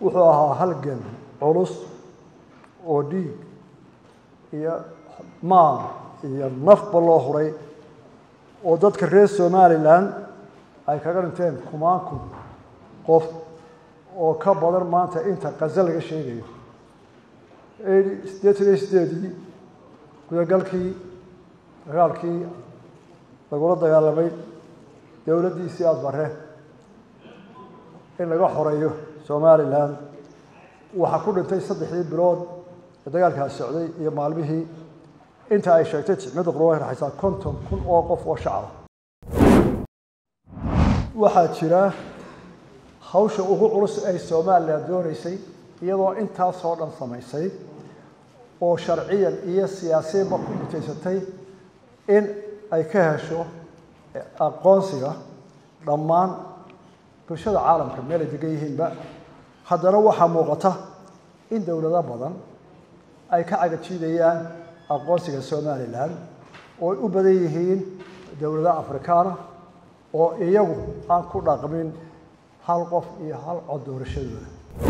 wuxuu ahaa halgan culus oo dhiig iyo maal iyo nafba loo huray oo dadka reer somalilan ay kaga dhinteen kumaan kun qof oo ka badan maanta inta qaza laga sheegayo siddeetan iyo sideedii gudagalkii dagaalkii lagula dagaalamay dowladdiisii aada bare in laga xoreeyo somalilan waxaa ku dhintay saddexdii bilood ee dagaalkaas socday iyo maalmihii inta ay sheegtay jicmada qurba raxaysaa konton kun oo qof oo shacaba waxaa jira hawsha ugu culus ay somalilan doonaysay iyadoo intaasoo dhan samaysay oo sharciyan iyo siyaasiyanba ku mutaysatay in ay ka hesho aqoonsiga dhammaan bulshada caalamka meel ay degan yihiinba haddana waxaa muuqata in dowlado badan ay ka cagajiidayaan aqoonsiga somalilan oo ay u badan yihiin dowlado afrikaana oo iyagu aan ku dhaqmin hal qof iyo hal cod doorashadooda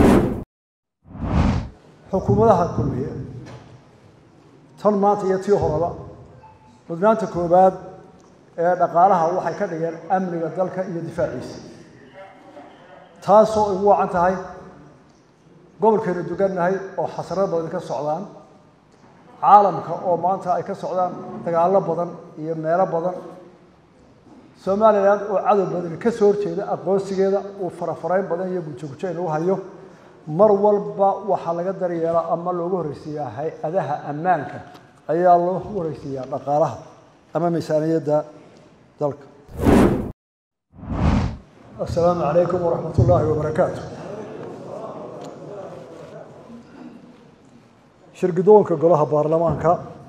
xukuumadaha kulmiya tan maanta iyo tii horeba mudnaanta koowaad ee dhaqaalaha waxay ka dhigeen amniga dalka iyo difaaciisa taasoo igu wacan tahay gobolkeenu dugannahay oo xasrado badan ka socdaan caalamka oo maanta ay ka socdaan dagaallo badan iyo meelo badan somalilan oo cadow badan ka soo horjeeda aqoonsigeeda uu farafarayn badan iyo gujogujo inagu hayo mar walba waxaa laga daryeelaa ama loogu horreysiiyaa hay-adaha ammaanka ayaa loo horreysiiyaa dhaqaalaha ama miisaaniyadda dalka assalaamu calaykum waraxmat ullaahi wabarakaatu shirgidoonka golaha baarlamaanka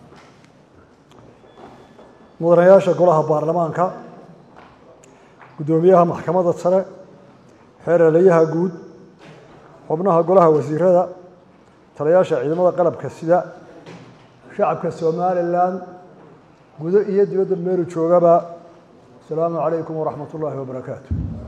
mudanayaasha golaha baarlamaanka guddoomiyaha maxkamadda sare xeeralayaha guud xubnaha golaha wasiirada talayaasha ciidamada qalabka sida shacabka somalilan gudo iyo dibadda meelu joogaba asalaamu calaykum waraxmat ullaahi wabarakaatu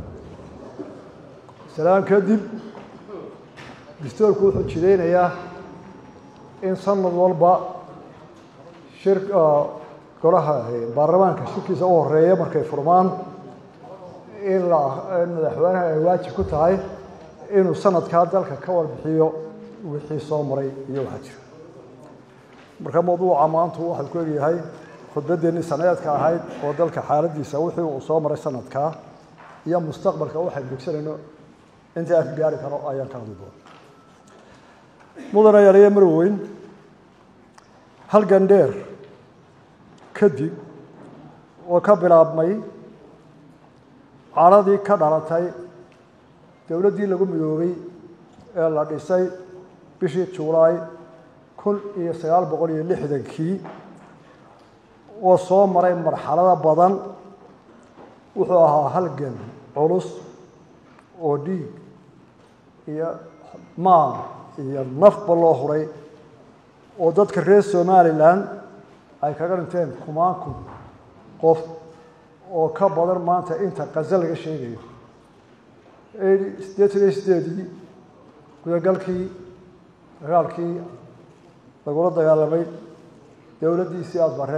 salaan kadib dastoorku wuxuu jidaynayaa in sanad walba shir golaha baarlamaanka shirkiisa u horeeya markay furmaan in la in madaxweynaha ay waajib ku tahay inuu sanadkaa dalka ka warbixiyo wixii soo maray iyo waxaa jira marka mawduuca maantu waxau ku egyahay khudbadeennii sanadeedka ahayd oo dalka xaaladiisa wixii uu soo maray sanadkaa iyo mustaqbalka waxaynu degsanayno intii aan ka gaari karo ayaan ka hadli doona mudana yaaliya marweyn halgan dheer kadib oo ka bilaabmay caradii ka dhalatay dowladdii lagu midoobay ee la dhisay bishii julaay kun iyo sagaal boqol iyo lixdankii oo soo maray marxalado badan wuxuu ahaa halgan culus oo dhiig iyo maal iyo nafba loo huray oo dadka reer somalilan ay kaga dhinteen kumaan kun qof oo ka badan maanta inta qaza laga sheegayo siddeetan iyo sideedii gudagalkii dagaalkii lagula dagaalamay dowladdiisii aada bare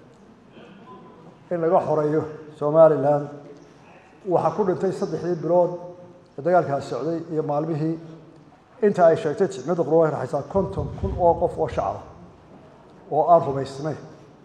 in laga xoreeyo somalilan waxaa ku dhintay saddexdii bilood ee dagaalkaas socday iyo maalmihii inta ay sheegtay jicmada qurba raxaysaa konton kun oo qof oo shacaba oo aan rumaysnayn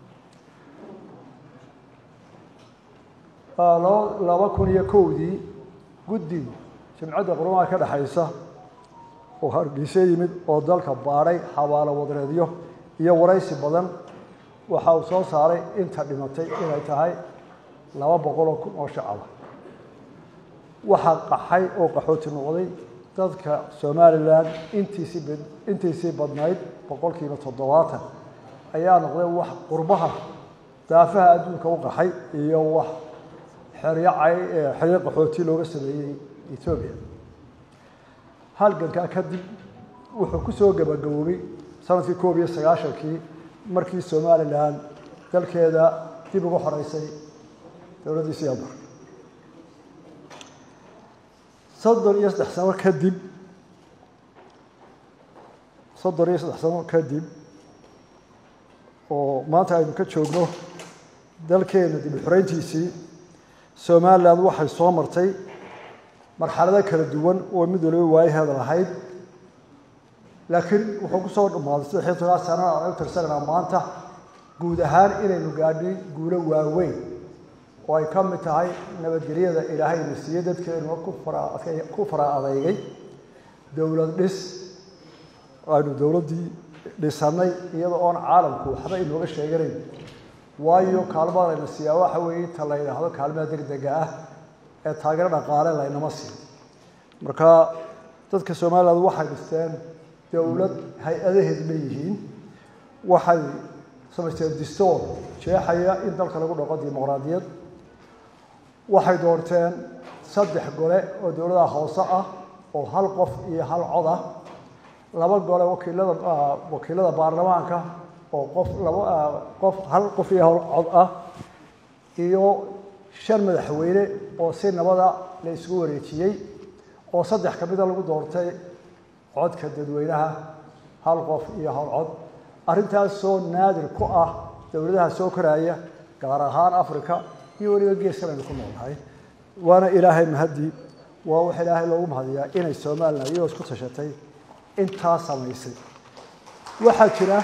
laba kun iyo kowdii guddi jimcadda qurmaha ka dhexaysa oo hargeysa yimid oo dalka baadhay xabaalo wadareedyo iyo waraysi badan waxa uu soo saaray inta dhimatay inay tahay laba boqol oo kun oo shacaba waxaa qaxay oo qaxooti noqday dadka somalilan intiisii intiisii badnayd boqolkiiba toddobaatan ayaa noqday wax qurbaha daafaha adduunka u qaxay iyo wax xeryo cay xeryo qaxooti looga sameeyey etoobiya halgankaa kadib wuxuu ku soo gabagaboobay sanadkii koob iyo sagaashankii markii somalilan dalkeeda dib uga xoreysay dowladdii siyaabar soddon iyo saddex sano kadib soddon iyo saddex sano kadib oo maanta aynu ka joogno dalkeena dib u xoreyntiisii somalilan waxay soo martay marxalado kala duwan oo mid waliba waayaheeda lahayd laakiin wuxuu ku soo dhammaaday saddex iyo toban sano aan u tirsananaa maanta guud ahaan inaynu gaadhay guulo waaweyn oo ay ka mid tahay nabadgelyada ilaahayna siiye dadkeenu ku fara adeygay dowlad dhis aynu dowladdii dhisannay iyadoo oon caalamku waxba inooga sheeganayn waayo kaalmada layna siiyaa waxa weeye ta la yidhaahdo kaalmada degdega ah ee taageero dhaqaale laynama siin marka dadka somaliland waxay dhisteen dowlad hay-adaheed leeyihiin waxay samaysteen distoor jeexaya in dalka lagu dhaqo dimuqraadiyad waxay doorteen saddex gole oo dowladaha hoose ah oo hal qof iyo hal cod ah laba gole wakiilada wakiilada baarlamaanka oo qof laba qof hal qof iyo hal cod ah iyo shan madaxweyne oo si nabada la isugu wareejiyey oo saddex ka mida lagu doortay codka dadweynaha hal qof iyo hal cod arrintaasoo naadir ku ah dowladaha soo koraya gaar ahaan africa iyo weliba geeskan aynu ku noolnahay waana ilaahay mahadii waa wax ilaahay loogu mahadiyaa inay somalilan iyagoo isku tashatay intaa samaysay waxaa jira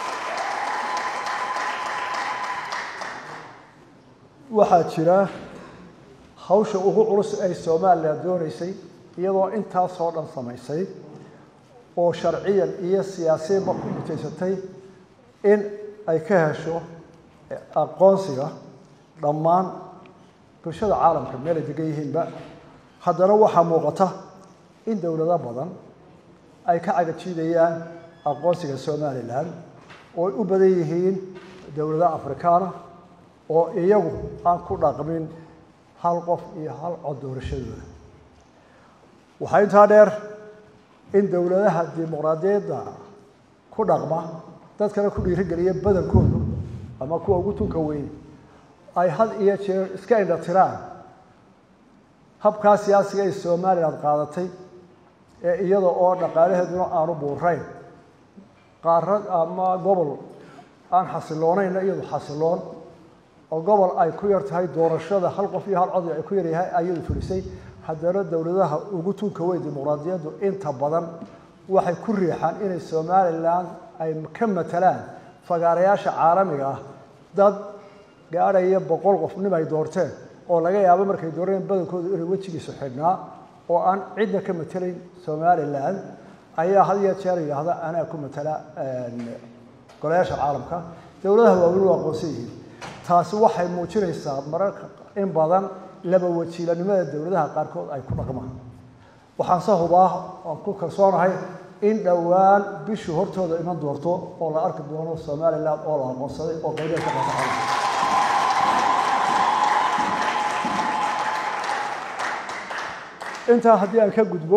waxaa jira hawsha ugu culus ay somalilan doonaysay iyadoo intaasoo dhan samaysay oo sharciyan iyo siyaasiyanba ku mutaysatay in ay ka hesho aqoonsiga dhammaan bulshada caalamka meel ay degan yihiinba haddana waxaa muuqata in dowlado badan ay ka cagajiidayaan aqoonsiga somalilan oo ay u badan yihiin dowlado afrikaana oo iyagu aan ku dhaqmin hal qof iyo hal cod doorashadooda waxaa intaa dheer in dowladaha dimuqraadiyadda ku dhaqma dadkana ku dhiirigeliya badankoodu ama kuwa ugu tunka weyn ay had iyo jeer iska indha tiraan habkaa siyaasiga ay somalilan qaadatay ee iyada oo dhaqaalaheeduna aanu buurayn qaarad ama gobol aan xasiloonayn iyadu xasiloon oo gobol ay ku yar tahay doorashada hal qof iyo hal cod ay ku yaryahay ayadu fulisay haddana dowladaha ugu tunka weyn dimuqraadiyaddu inta badan waxay ku riixaan inay somalilan ay ka matalaan fagaarayaasha caalamiga ah dad gaadhaya boqol qof nim ay doorteen oo laga yaabo markay dooreen badankoodu inay wejigiisu xidhnaa oo aan cidna ka matelayn somalilan ayaa had iyo jeer yidhaahda anaa ku matala golayaasha caalamka dowladaha waaweyn waa aqoonsan yihiin taasi waxay muujinaysaa mararka in badan laba wajiilanimada dowladaha qaarkood ay ku dhaqmaan waxaan se hubaa aan ku kalsoonahay in dhowaan bishu hortooda iman doorto oo la arki doono somalilan oo la aqoonsaday oo qaybaha ka qaata intaa haddii aan ka gudbo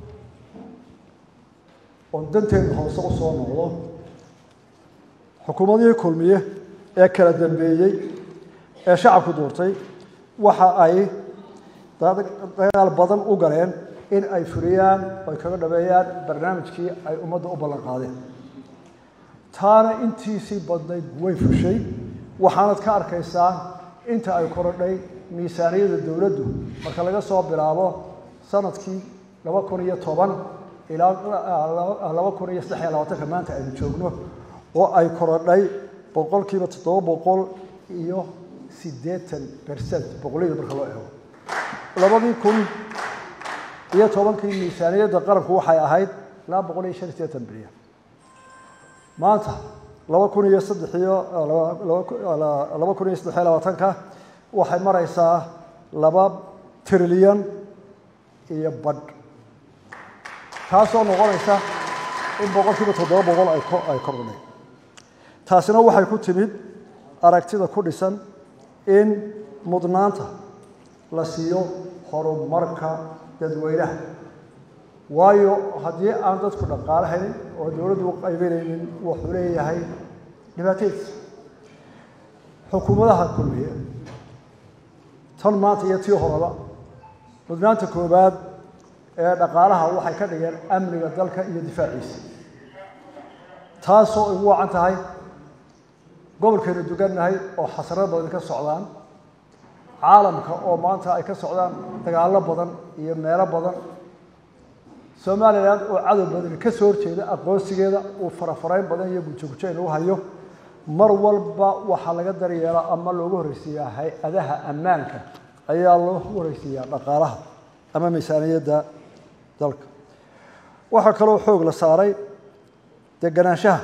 oon danteenu hoose u soo noqdo xukuumadihii kulmiye ee kala dambeeyey ee shacabku doortay waxa ay dagaal badan u galeen in ay fuliyaan ay kaga dhabeeyaan barnaamijkii ay ummadda u ballan qaadeen taana intiisii badnayd way fushay waxaanad ka arkaysaa inta ay korodhay miisaaniyada dowladdu marka laga soo bilaabo sanadkii laba kun iyo toban ilaa laba kun iyo saddex iyo labaatanka maanta aynu joogno oo ay korodhay boqolkiiba toddoba boqol iyo siddeetan bercent boqolyada marka loo eego labadii kun iyo tobankii miisaaniyadda qaranku waxay ahayd laba boqol iyo shan iyo siddeetan bilyan maanta laba kun iyo saddex iyo laba kun iyo saddex iyo labaatanka waxay maraysaa laba trilyan iyo badh taasoo noqonaysa in boqolkiiba toddoba boqol ay kordhay taasina waxay ku timid aragtida ku dhisan in mudnaanta la siiyo horumarka dadweynaha waayo haddii aan dadku dhaqaale helin oo dowladdu u qaybinaynin wuxuu leeyahay dhibaatadiisa xukuumadaha kulmiye tan maanta iyo tii horeba mudnaanta koowaad ee dhaqaalaha waxay ka dhigeen amniga dalka iyo difaaciisa taasoo igu wacan tahay gobolkaynu dugannahay oo xasarad badan ka socdaan caalamka oo maanta ay ka socdaan dagaallo badan iyo meelo badan somalilan oo cadow badan ka soo horjeeda aqoonsigeeda uu farafarayn badan iyo gujogujo inagu hayo mar walba waxaa laga daryeelaa ama loogu horreysiiyaa hay-adaha ammaanka ayaa loo horreysiiyaa dhaqaalaha ama miisaaniyadda dalka waxaa kaloo xoog la saaray deganaanshaha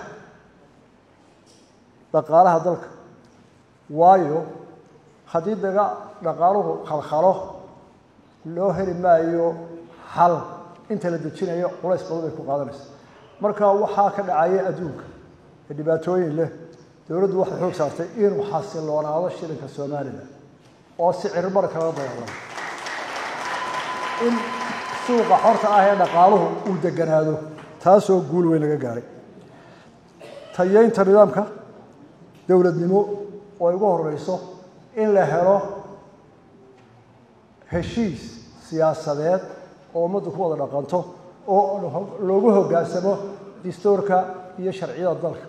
dhaqaalaha dalka waayo haddii daga dhaqaaluhu khalkhalo loo heli maayo xal inta la dejinayo culays badan bay ku qaadanaysa marka waxaa ka dhacaya adduunka ee dhibaatooyin leh dowladdu waxay xoog saartay inuu xasiloonaado shilinka somalilan oo si cirmar kala dagaalamo in suuqa xorta ah ee dhaqaaluhu uu deganaado taasoo guul weyn laga gaaray tayeynta nidaamka dowladnimo oo ay ugu horeyso in la helo heshiis siyaasadeed oo ummaddu ku wada dhaqanto oo loogu hoggaansamo dastuurka iyo sharciyada dalka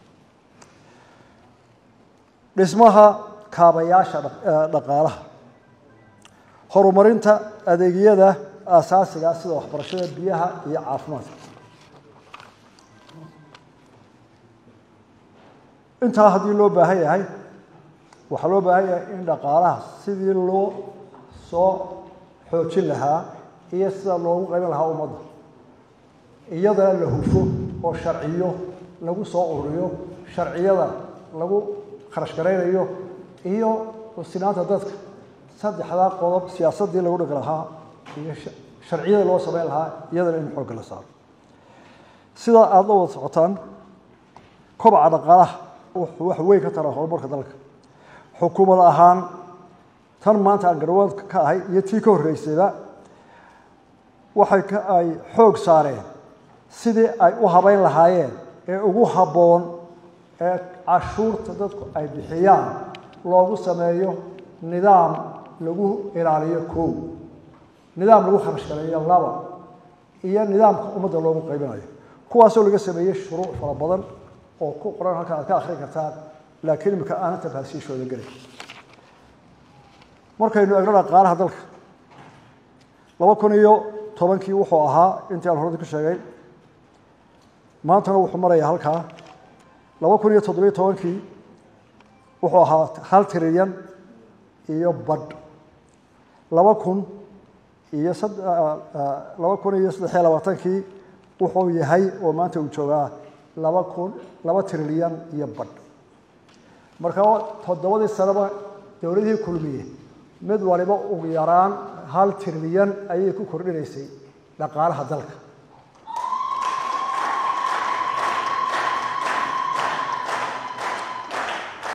dhismaha kaabayaasha dhaqaalaha horumarinta adeegyada aasaasiga sida waxbarashada biyaha iyo caafimaadka intaa haddii loo baahan yahay waxaa loo baahan yahay in dhaqaalaha sidii loo soo xoojin lahaa iyo sida loogu qaybin lahaa ummadda iyadana la hufo oo sharciyo lagu soo ururiyo sharciyada lagu kharash garaynayo iyo sinaanta dadka saddexdaa qodob siyaasaddii lagu dhigi lahaa iyo sharciyada loo samayn lahaa iyadana in xoogga la saaro sidaa aada la wada socotaan kobaca dhaqaalaha wuxuu wax weyn ka taraa horumarka dalka xukuumad ahaan tan maanta aan garwaadka ka ahay iyo tii ka horreysayba waxay ka ay xoog saareen sidii ay u habayn lahaayeen ee ugu habboon ee cashuurta dadku ay bixiyaan loogu sameeyo nidaam lagu ilaaliyo kow nidaam lagu kharash galeeyo laba iyo nidaamka ummadda loogu qaybinayo kuwaasoo laga sameeyey shuruuc fara badan oo ku qoran halkan aad ka akhrin kartaan laakiin imika aanan tafaasiishooda gelin markaynu egno dhaqaalaha dalka laba kun iyo tobankii wuxuu ahaa intii aan horada ku sheegay maantana wuxuu marayaa halkaa laba kun iyo toddobiyo tobankii wuxuu ahaa hal trilyan iyo badh laba kun iyo laba kun iyo saddexiyo labaatankii wuxuu yahay oo maanta uu joogaa laba kun laba trilyan iyo badh marka toddobadii sanaba dowladihii kulmiye mid waliba ugu yaraan hal trilyan ayay ku kordhinaysay dhaqaalaha dalka